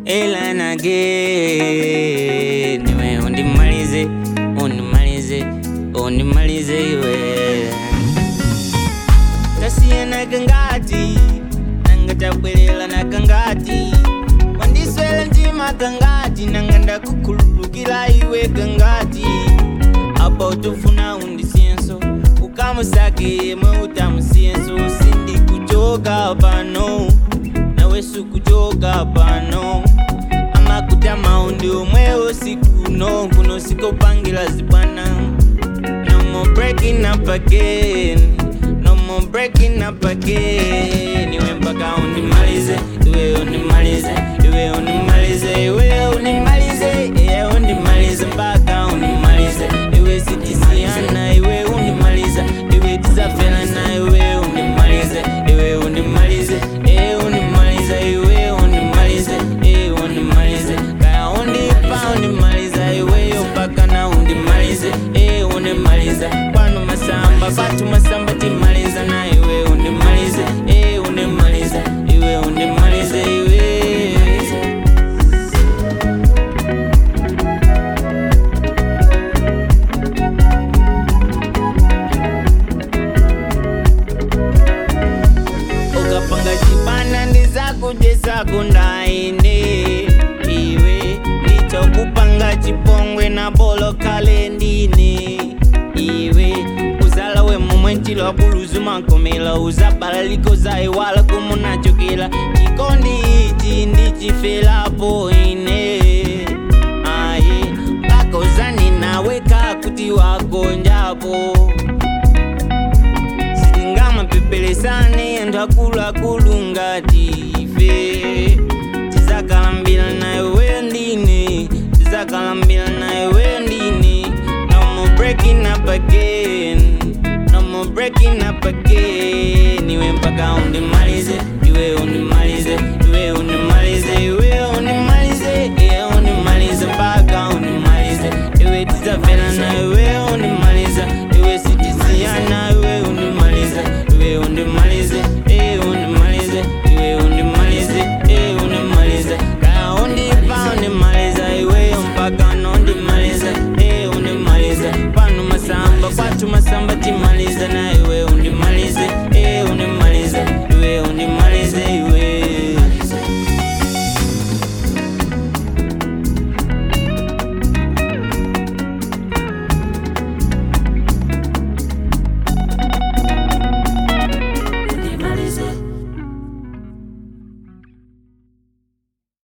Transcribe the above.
ela na again iwe undimalize undimalize undimalize iwe tasiyana kangati nanga tabwelela na kangati wandiswela mtima kangati nanga ndakukhululukila iwe kangati apa utofuna undisiyenso ukamusake yemwe utamusiyenso sindikuchoka pano nawe sukuchoka pano amakutama undi omwewo sikuno kuno sikopangira zibwana no more breaking up again no more breaking up again iwe mpaka undimalize iwe undimalize iwe undimalize iwe undimalize iwe undimalize mpaka undimalize iwe sitisiana iwe undimaliza iwe tizafelana iwe undimalize iwe undimalize iwe undimaliza iwe undimalize iwe undimalize kaya undipa undimaliza iweyo mpaka na undimalize iwe undimaliza pano masamba patu masamba timaliza na iwe undimalize iwe undimaliza iwe undimalize iwe ukapanga chibana ndizakudesako ndaine iwe ndichokupanga chipongwe na bolo kale ndine iwe uzala we momwe ntilo buluzu mankomela uzabala likoza iwala kumunachokela chikondi ichi ndichifelapo ine aye pakozani nawe kakuti wagonjapo sitingamapepelesane anthu akuluakulu ngati ife tizakalambira nayo weyo ndine tizakalambira nayo weyo ndine no more breaking up again no more breaking up again iwe mpaka undimalize